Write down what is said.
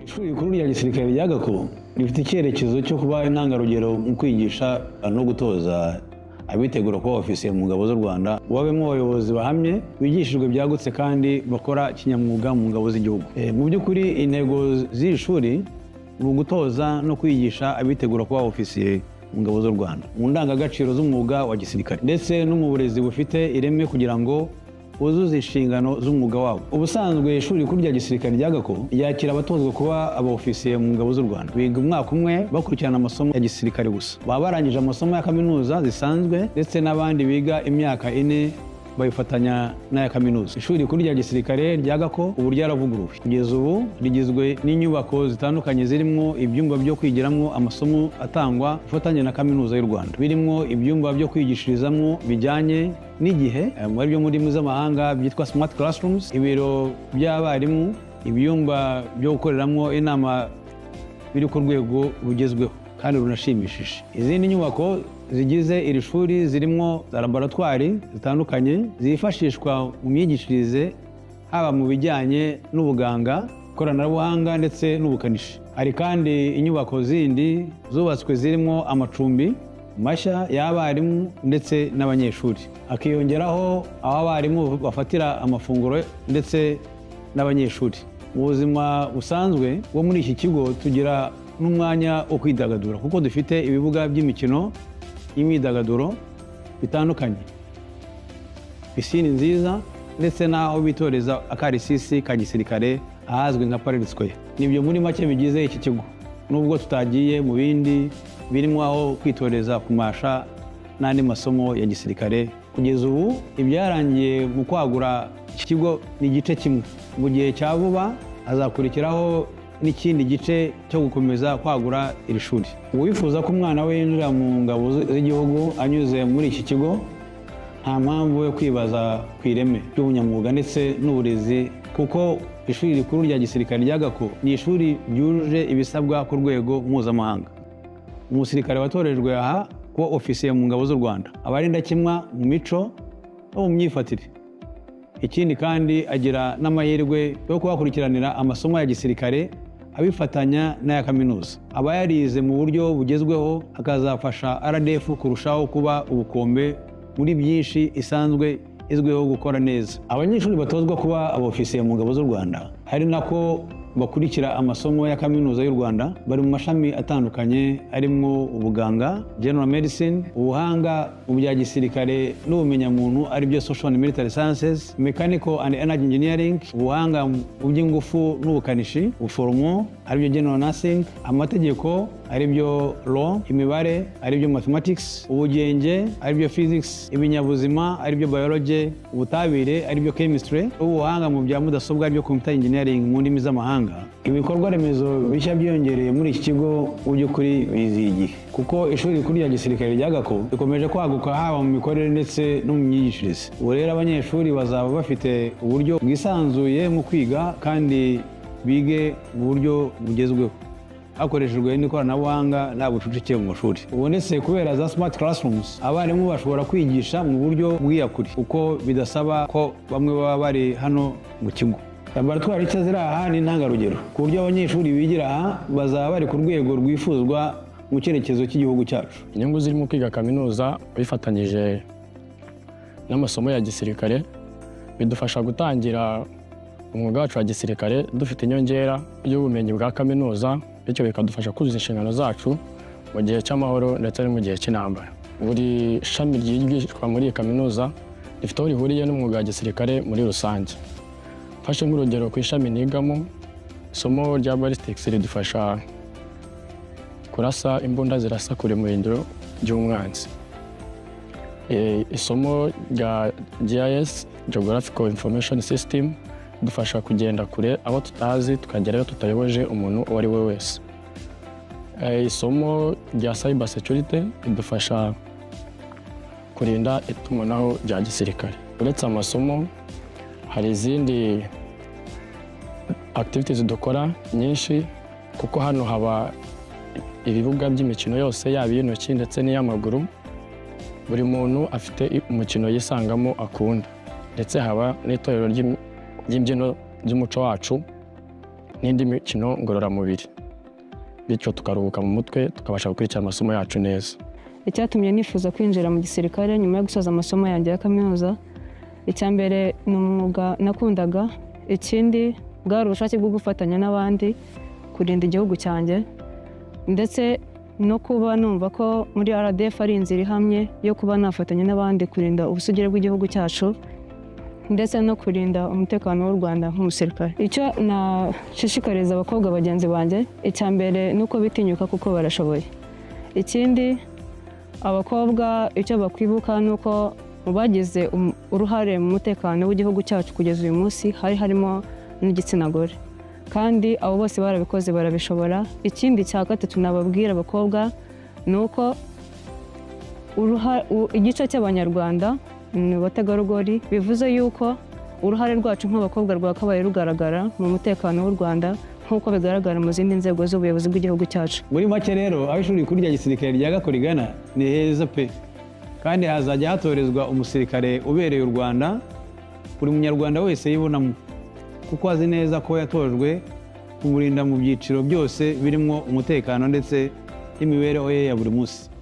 ishuri rikuru rya gisirikare rya gako rifite icyerekezo cyo kuba intangarugero mu kwigisha no gutoza abitegura kuba ofisiye mu ngabo z'u rwanda babemo abayobozi bahamye bigishijwe byagutse kandi bakora kinyamwuga mu ngabo z'igihugu mu by'ukuri intego z'iri shuri ni ugutoza no kwigisha abitegura kuba ofisiye mu ngabo z'u rwanda mu ndangagaciro z'umwuga wa gisirikare ndetse no mu burezi bufite ireme kugira ngo buzuze inshingano z'umwuga wabo ubusanzwe ishuri rikuru rya gisirikare rya gako ryakira abatozwa kuba abaofisiye mu ngabo z'u rwanda biga umwaka umwe bakurikirana amasomo ya gisirikare gusa baba barangije amasomo ya kaminuza zisanzwe ndetse n'abandi biga imyaka ine bayifatanya n'aya kaminuza ishuri rikuru rya gisirikare rya gako ubu ryaravuguruwe kugeza ubu rigizwe n'inyubako zitandukanye zirimo ibyumba byo kwigiramo amasomo atangwa ifatanye na kaminuza y'u rwanda birimo ibyumba byo kwigishirizamo bijyanye n'igihe eh, muri byo mu ndimi z'amahanga byitwa smart classrooms ibiro by'abarimu ibyumba byo gukoreramo inama biri ku rwego rugezweho kandi runashimishije izindi nyubako zigize iri shuri zirimo za laboratwari zitandukanye zifashishwa mu myigishirize haba mu bijyanye n'ubuganga ikoranabuhanga ndetse n'ubukanishi hari kandi inyubako zindi zubatswe zirimo amacumbi mashya y'abarimu ndetse n'abanyeshuri hakiyongeraho aho abarimu bafatira amafunguro ndetse n'abanyeshuri mu buzima busanzwe bwo muri iki kigo tugira n'umwanya wo kwidagadura kuko dufite ibibuga by'imikino y'imyidagaduro bitandukanye pisine nziza ndetse n'aho bitoreza akarisisi ka gisirikare ahazwi nka pareri sikoya nibyo muri make bigize iki kigo nubwo tutagiye mu bindi birimo aho kwitoreza kumasha n'andi masomo ya gisirikare kugeza ubu ibyarangiye mu kwagura iki kigo ni igice kimwe mu gihe cya vuba hazakurikiraho n'ikindi gice cyo gukomeza kwagura iri shuri uwifuza ko umwana we yinjira mu ngabo z'igihugu anyuze muri iki kigo nta mpamvu yo kwibaza ku ireme ry'ubunyamwuga ndetse n'uburezi kuko ishuri rikuru rya gisirikare rya gako ni ishuri ryujuje ibisabwa ku rwego mpuzamahanga umusirikare watorejwe aha kuba ofisiye mu ngabo z'u rwanda aba ari indakemwa mu mico no mu myifatire ikindi kandi agira n'amahirwe yo kuhakurikiranira amasomo ya gisirikare abifatanya n'aya kaminuza aba yarize mu buryo bugezweho akazafasha rdf kurushaho kuba ubukombe muri byinshi isanzwe izwiho gukora neza abanyeshuri batozwa kuba abofisiye mu ngabo z'u rwanda hari nako bakurikira amasomo ya kaminuza y'u rwanda bari mu mashami atandukanye arimo ubuganga general medicine ubuhanga mu bya gisirikare n'ubumenyamuntu aribyo social and military sciences mechanical and energy engineering ubuhanga mu by'ingufu n'ubukanishi ubuforomo aribyo general nursing amategeko aribyo law imibare aribyo mathematics ubugenge aribyo physics ibinyabuzima aribyo biology ubutabire aribyo chemistry ubuhanga mu bya mudasobwa aribyo computer engineering mu ndimi z'amahanga ibikorwa remezo bishya byiyongereye muri iki kigo mu by'ukuri bizihiye igihe kuko ishuri rikuru rya gisirikare rya gako rikomeje kwaguka haba mu mikorere ndetse no mu myigishirize ubu rero abanyeshuri bazaba bafite uburyo bwisanzuye mu kwiga kandi bige mu buryo bugezweho hakoreshejwe n'ikoranabuhanga nta bucucike mu mashuri ubonetse kubera za smart classrooms abarimu bashobora kwigisha mu buryo bw'iyakure kuko bidasaba ko bamwe baba bari hano mu kigo laboratwari nshya ziri aha ni intangarugero ku buryo abanyeshuri bigira aha bazaba bari ku rwego rwifuzwa mu cyerekezo cy'igihugu cyacu inyungu zirimo kwiga kaminuza bifatanyije n'amasomo ya gisirikare bidufasha gutangira umwuga wacu wa gisirikare dufite inyongera y'ubumenyi bwa kaminuza bityo bikadufasha kuzuza inshingano zacu mu gihe cy'amahoro ndetse no mu gihe cy'intambara buri shami ryigishwa muri iyi kaminuza rifite aho rihuriye n'umwuga wa gisirikare muri rusange mfashe nk'urugero ku ishami nigamo isomo rya balisitics ridufasha kurasa imbunda zirasa kure mu birindiro by'umwanzi E, isomo rya gis geographical information system dufasha kugenda kure abo tutazi tukagerayo tutayoboje umuntu uwo ari we wese E, isomo rya cyber security ridufasha kurinda itumanaho rya gisirikare uretse amasomo hari izindi activities dukora nyinshi kuko hano haba ibibuga by'imikino yose yaba iy'intoki ndetse n'iy'amaguru buri muntu afite umukino yisangamo akunda ndetse haba n'itorero ry'imbyino ry'umuco wacu n'indi mikino ngororamubiri bityo tukaruhuka mu mutwe tukabasha gukurikira amasomo yacu neza icyatumye nifuza kwinjira mu gisirikare nyuma yo gusoza amasomo yanjye ya kaminuza icya mbere ni umwuga nakundaga ikindi bwari ubushake bwo gufatanya n'abandi kurinda igihugu cyanjye ndetse no kuba numva ko muri rdf ari inzira ihamye yo kuba nafatanya n'abandi kurinda ubusugire bw'igihugu cyacu ndetse no kurinda umutekano w'u Rwanda nk'umusirikare icyo nashishikariza abakobwa bagenzi banjye icya mbere ni uko bitinyuka kuko barashoboye ikindi abakobwa icyo bakwibuka ni uko mu bagize um- uruhare mu mutekano w'igihugu cyacu kugeza uyu munsi hari harimo n'igitsina gore kandi abo bose barabikoze barabishobora ikindi cya gatatu nababwira abakobwa ni uko uruha- u- igice cy'abanyarwanda ni abategarugori bivuze yuko uruhare rwacu nk'abakobwa rwakabaye rugaragara mu mutekano w'u rwanda nk'uko bigaragara mu zindi nzego z'ubuyobozi bw'igihugu cyacu muri make rero aho ishuri rikuru rya gisirikare rya gakorigana ni heza pe kandi hazajya hatorezwa umusirikare ubereye u rwanda buri munyarwanda wese yibonamo kuko azi neza ko yatojwe kumurinda mu byiciro byose birimo umutekano ndetse n'imibereho ye ya buri munsi